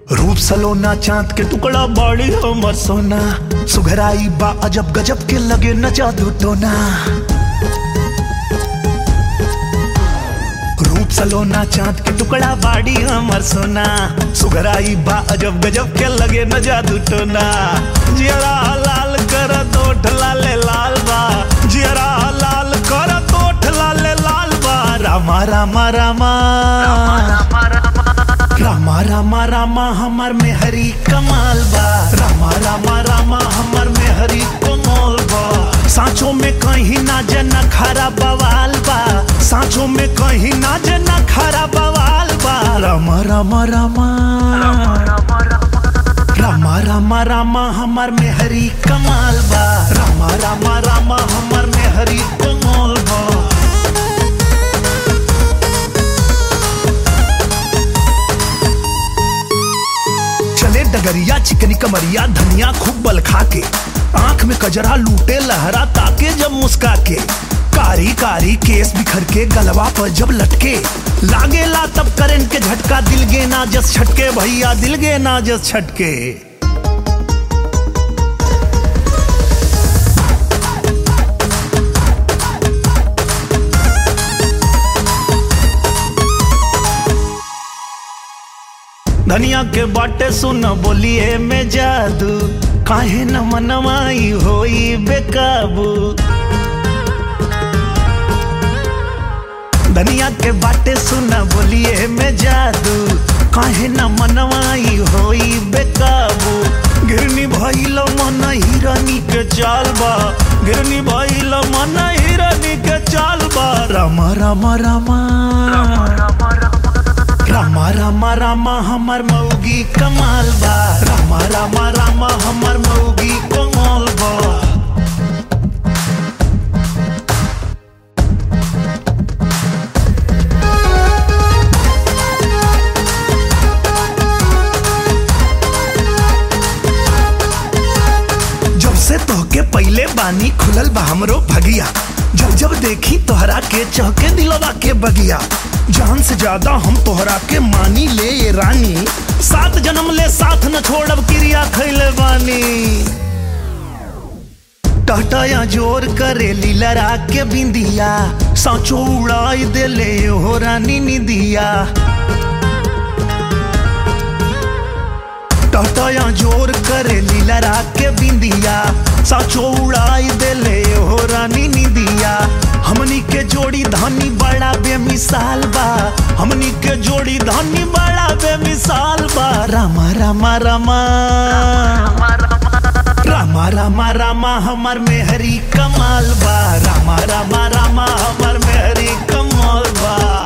रूप सलोना चांद के टुकड़ा बाड़ी हमर सोना सुघराई बा अजब गजब के लगे न जादू टोना रूप सलोना चांद के टुकड़ा बाड़ी हमर सोना सुघराई बा अजब गजब के लगे न जादू टोना जियरा लाल कर तोठ लाले लाल बा जियरा लाल कर तोठ लाले लाल बा रामा रामा रामा रामा रामा रामा हमर में हरी कमाल बा रामा रामा रामा हमर में हरी कमाल बा सांचों में कहीं ना जना खरा बवाल बा सांचों में कहीं ना जना खरा बवाल बा रामा रामा रामा रामा रामा रामा हमर में हरी कमाल बा रामा रामा रामा हमर में हरी कमाल बा चले डगरिया चिकनी कमरिया धनिया खूब बल खा के आंख में कजरा लूटे लहरा ताके जब मुस्का के कारी कारी केस बिखर के गलवा पर जब लटके लागेला तब करंट के झटका दिल गे ना जस छटके भैया दिल गे ना जस छटके धनिया के बाटे सुन बोलिए में जादू काहे न मनमाई होई बेकाबू धनिया के बाटे सुन बोलिए में जादू काहे न मनमाई होई बेकाबू गिरनी भइल मन हिरनी के चाल बा गिरनी भइल मन हिरनी के चाल बा रामा रामा रामा रामा रामा रामा हमर मौगी कमाल बा रामा रामा रामा हमर मौगी कमाल बा जब से तोहके पहले बानी खुलल बा हमरो भगिया जब जब देखी तोहरा के चहके दिलवा के बगिया जान से ज्यादा हम तोहरा के मानी ले ये रानी सात जन्म ले साथ न छोड़ब क्रिया खैले बानी टहटया जोर करे लीलरा के बिंदिया साँचो उड़ाई देले हो रानी निदिया टहटया जोर करे लीलरा के बिंदिया साँचो उड़ाई देले हो रानी निदिया हमनी के जोड़ी धनी बड़ा बेमिसाल बा हमनी के जोड़ी धनी बड़ा बेमिसाल बा रामा रामा रामा रामा रामा रामा हमर में हरी कमाल बा रामा रामा रामा हमर में हरी कमाल बा